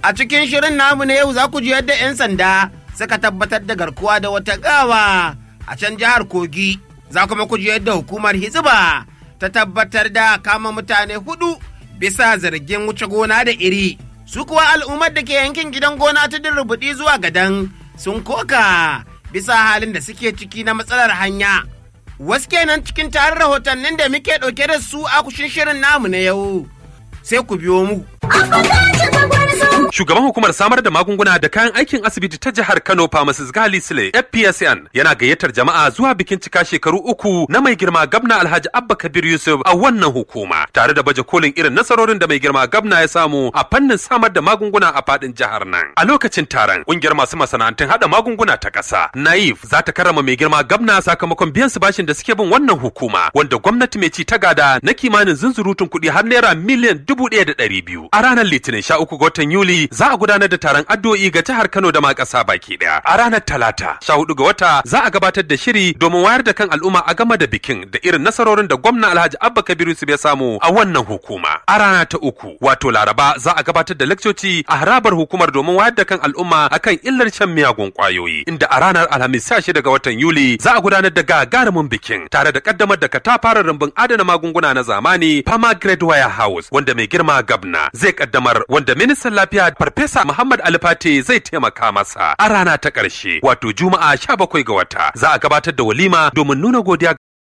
A cikin shirin namu na yau za ku ji yadda 'yan sanda suka tabbatar da garkuwa da wata gawa a can jihar Kogi. Za kuma ku ji yadda hukumar Hizba ta tabbatar da kama mutane hudu bisa zargin wuce gona da iri. Su kuwa al'ummar da ke yankin gidan gona ta rubuɗi zuwa gadan sun koka bisa halin da suke ciki na matsalar hanya. Wasu kenan cikin tarin rahotannin da muke ɗauke da su a kushin shirin namu na yau. Sai ku biyo mu. Shugaban hukumar samar da magunguna da kayan aikin asibiti ta jihar Kano Pharmacist Gali Sule FPSN yana gayyatar jama'a zuwa bikin cika shekaru uku na mai girma gabna Alhaji Abba Kabir Yusuf a wannan hukuma tare da baje kolin irin nasarorin da mai girma gabna ya samu a fannin samar da magunguna a fadin jihar nan. A lokacin taron kungiyar masu masana'antun hada magunguna ta ƙasa Naif za ta karrama mai girma gabna sakamakon biyan su bashin da suke bin wannan hukuma wanda gwamnati mai ci ta gada na kimanin zunzurutun kuɗi har naira miliyan dubu ɗaya da ɗari biyu. A ranar Litinin sha uku ga watan Yuli za a gudanar da taron addu'o'i ga jihar Kano da ma ƙasa baki ɗaya. A ranar Talata, sha hudu ga wata za a gabatar da shiri domin wayar da kan al'umma a game da bikin da irin nasarorin da gwamna Alhaji Abba Kabir Yusuf ya samu a wannan hukuma. A rana ta uku, wato Laraba za a gabatar da lakcoci a harabar hukumar domin wayar da kan al'umma akan illar shan miyagun ƙwayoyi. Inda a ranar Alhamis sha shida ga watan Yuli za a gudanar da gagarumin bikin tare da kaddamar da katafaren rumbun adana magunguna na zamani Pharma Grade Warehouse wanda mai girma gabna zai kaddamar wanda ministan lafiya Farfesa Muhammad Alfate zai taimaka masa a rana ta ƙarshe wato Juma'a 17 ga wata za a gabatar da walima domin nuna godiya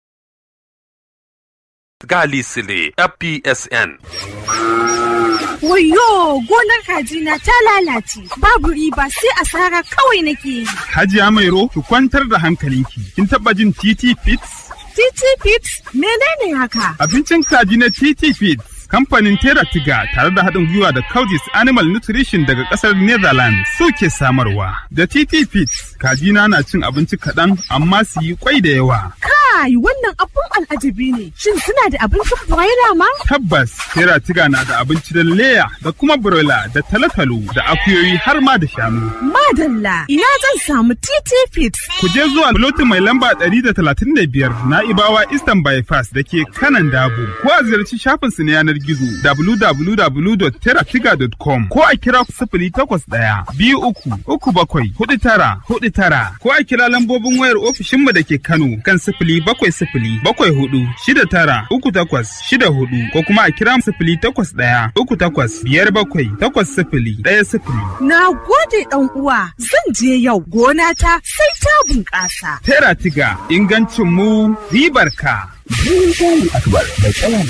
Gali Sile FPSN. Wayo gonar kajina ta lalace babu riba sai asara kawai nake yi. Hajiya Mairo ki kwantar da hankalinki. Kin taba jin TT Fits? TT Fits menene haka? Abincin kaji na TT Fits. Kamfanin Teratiga tare da haɗin gwiwa da Coudis Animal Nutrition daga ƙasar Netherlands suke samarwa. Da TT Fits, kajina na cin abinci kaɗan amma su yi kwai da yawa. Kai wannan abun al'ajabi ne. Shin suna da abincin broiler ma? Tabbas, Teratiga na da abinci da leya da kuma broiler da talotalo da akuyoyi har ma da shanu. Madalla, ina zan samu TT Fits. Ku je zuwa lotin mai lamba 135 na Ibawa Eastern Bypass da ke kanan Dabo. Ko a ziyarci shafinsu na yanar gizo www.teratiga.com ko a kira sifili takwas ɗaya biyu uku uku bakwai hudu tara hudu tara ko a kira lambobin wayar ofishinmu da ke Kano kan sifili bakwai sifili bakwai hudu shida tara uku takwas shida hudu ko kuma a kira sifili takwas ɗaya uku takwas biyar bakwai takwas sifili ɗaya sifili. Na gode ɗan uwa zan je yau gona ta sai ta bunƙasa. Teratiga ingancin mu ribar ka. Akbar mai